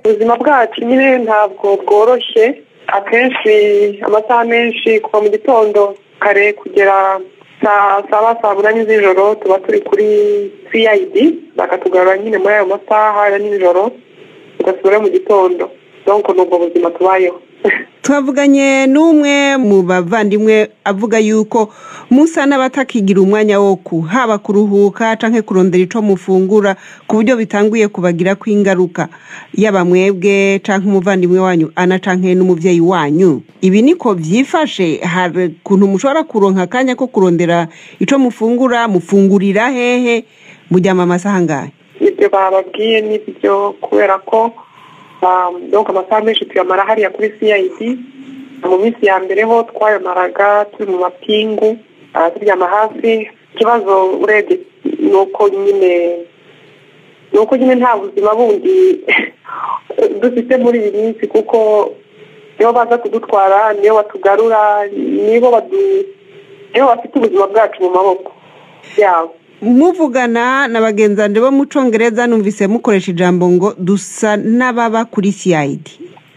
ubuzima bwacu nyine ntabwo bworoshye akenshi amasaha menshi kuva mu gitondo kare kugera saba saa munani z'ijoro tuba turi kuri cid bakatugarura nyine muri ayo masaha ya nijoro tugasubira mu gitondo donko ni ubwo buzima tubayeho twavuganye n'umwe mu bavandimwe avuga yuko musa n'abatakigira umwanya wo ku haba kuruhuka cyangwa kurondera icyo mufungura ku buryo bitanguye kubagira ko ingaruka yaba mwebwe cyangwa umuvandimwe wanyu ana cyangwa n'umubyeyi wanyu ibi niko byifashe hari ukuntu mushobora kuronka akanya ko kurondera icyo mufungura mufungurira hehe mujyama amasaha angahe ibyo bababwiye n'ibyo kubera ko donka amasaha menshi tuyamara hariya kuri cid mu minsi ya mbere ho twayamaraga turi mu mapingu turyama hasi ikibazo urebye ni uko nyine ni uko nyine nta buzima bundi dufite muri iyi minsi kuko nibo baza kudutwara nibo batugarura nibo nibo bafite ubuzima bwacu mu maboko yabo muvugana na bagenzi bo mu congereza numvise mukoresha ijambo ngo dusa n'ababa kuri cid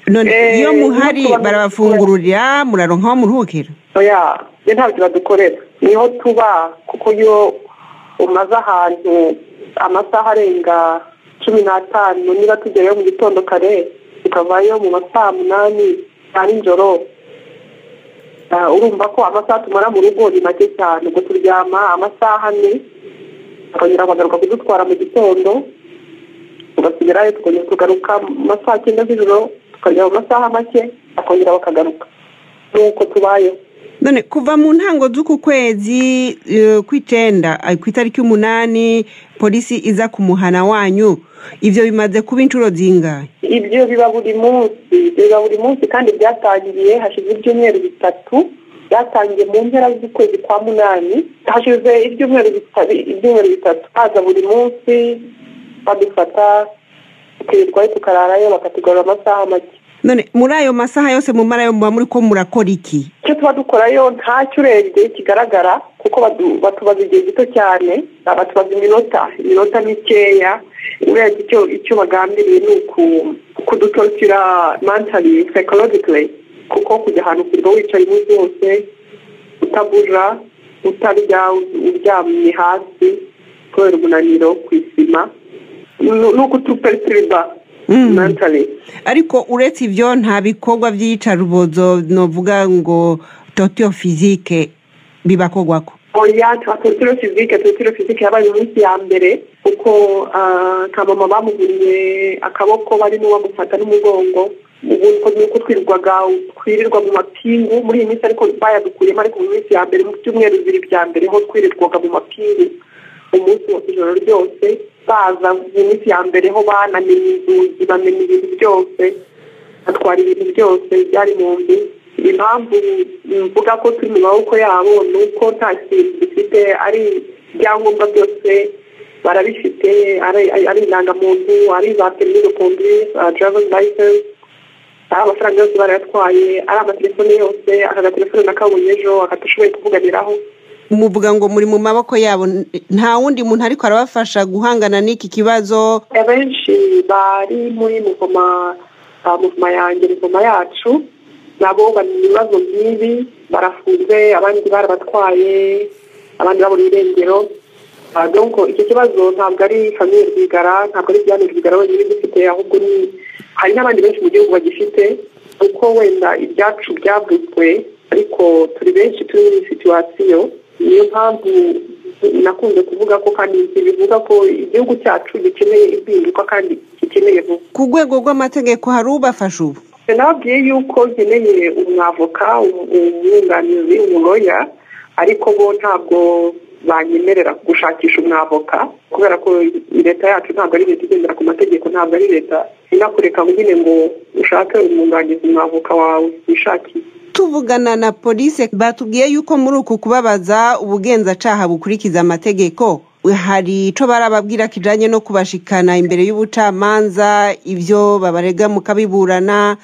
none iyo muhari barabafungurira muraronka aho muruhukira oya ntabyo badukorera niho tuba kuko iyo umaze ahantu amasaha arenga cumi n'atanu niba tugerayo mu gitondo kare tukavayo mu masaha munani ya nijoro urumva ko amasaha tumara mu rugo ni make cyane ubwo turyama amasaha ane bakongera bagaruka kudutwara mu gitondo tugasubirayo tukongera tugaruka mu masaha cyenda z'ijoro tukarya mu masaha make bakongera bakagaruka nuko tubayeho none kuva mu ntango z'uku kwezi ku icyenda ku itariki y'umunani polisi iza ku muhana wanyu ibyo bimaze kuba inshuro zingahe ibyo biba buri munsi biba buri munsi kandi byatangiye hashize ibyumweru bitatu byatangiye mu mpera z'ukwezi kwa munani hashize ibyumweru bitatu haza buri munsi badufata tukirirwayo tukararayo bakatugarura amasaha make none muri ayo masaha yose mu mara yo muba muri ko murakora iki icyo tuba dukorayo ntacyo urebye kigaragara kuko batubaza igihe gito cyane batubaza iminota iminota mikeya urebye icyo bagambiriye ni kudutorokira mantari psychologically kuko kujya ahantu kurwa wicaye umunsi wose utaguja utarya uryamye hasi kubera umunaniro ku isima ni ukutuperitiriba ariko uretse ibyo nta bikorwa by'iyicarubozo navuga ngo totiyo fizike bibakorwa ko oya twatotiro fizike totiro fizike yabaye iminsi ya mbere kuko kamama bamuguriye akaboko barimo bamufata n'umugongo ubu ni uko twirirwaga twirirwa mu mapingu muri iyi minsi ariko bayadukuyemo ariko mu minsi ya mbere mu byumweru bibiri bya mbere ho twirirwaga mu mapingu umunsi wose ijoro ryose baza mu minsi ya mbere ho banamenya inzugi bamenya ibintu byose batwara ibintu byose byari mu nzu impamvu mvuga ko turi mu maboko yabo ni uko nta kintu dufite ari ibyangombwa byose barabifite ari indangamuntu ari za perimi de conduire driver's license ari amafaranga yose barayatwaye ari amatelefone yose aka gatelefone nakabonye ejo akatashoboye kuvuganiraho muvuga ngo muri mu maboko yabo nta wundi muntu ariko arabafasha guhangana n'iki kibazo abenshi bari muri muvoma muvoma yanjye muvoma yacu nabo bari mu bibazo nk'ibi barafunze abandi barabatwaye abandi babura irengero donko icyo kibazo ntabwo ari famiye rwigara ntabwo ari ibyane rwigara wenyine gifite ahubwo ni hari n'abandi benshi mu gihugu bagifite kuko wenda ibyacu byavutswe ariko turi benshi turi muri situwasiyo niyo mpamvu nakunze kuvuga ko kandi bivuga ko igihugu cyacu gikeneye impinduka kandi gikeneye vuba ku rwego rw'amategeko hari ubafasha ubu nababwiye yuko nkeneye umwavoka umwunganizi umuroya ariko bo ntabwo banyemerera gushakisha umwavoka kubera ko leta yacu ntabwo ari leta igendera ku mategeko ntabwo ari leta inakureka nyine ngo ushake umwunganizi umwavoka wawe wishakiye tuvugana na polisi batubwiye yuko muri uku kubabaza ubugenzacyaha bukurikiza amategeko hari icyo barababwira kijyanye no kubashikana imbere y'ubucamanza ibyo babarega mukabiburana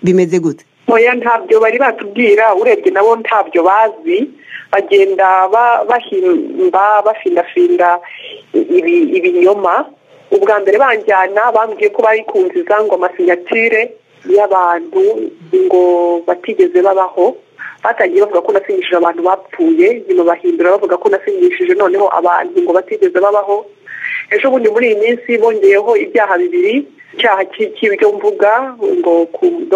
bimeze gute ntoya ntabyo bari batubwira urebye nabo ntabyo bazi bagenda bahimba bafindafinda ibinyoma ubwa mbere banjyana bambwiye ko bayikunziza ngo amasinyatire y'abantu ngo batigeze babaho batangiye bavuga ko nasinyishije abantu bapfuye nyuma bahindura bavuga ko nasinyishije noneho abantu ngo batigeze babaho ejo bundi muri iyi minsi bongeyeho ibyaha bibiri icyaha cy'ibyo mvuga ngo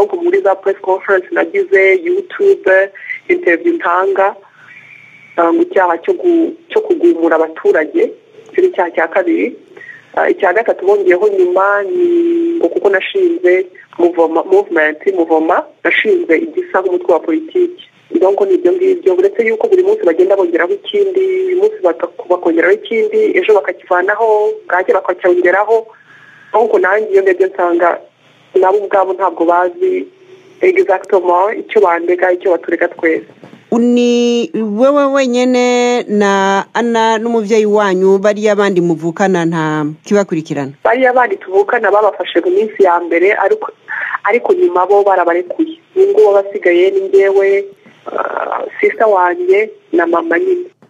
ku muri za press conference nagize yutube interview ntanga ngo icyaha cyo kugumura abaturage icyo ni icyaha cya kabiri icya gatatu bongeyeho nyuma ni ngo kuko nashinze muvumenti muvoma nashinze igisa nk'umutwe wa politiki ndongo ni ibyo ngibyo uretse yuko buri munsi bagenda bongeraho ikindi uyu munsi bakongeraho ikindi ejo bakakivanaho bwake bakacyongeraho ahubwo nanjye iyo ngibyo nsanga nabo ubwabo ntabwo bazi egisagitoma icyo bandega icyo baturega twese ni wowe wenyine na ana n'umubyeyi wanyu bariya bandi muvukana nta kibakurikirana bariya bandi tuvukana babafashe mu minsi ya mbere ariko ariko nyuma bo barabarekuye ubu ngubu abasigaye ni ngewe sisita wanjye na mama nyine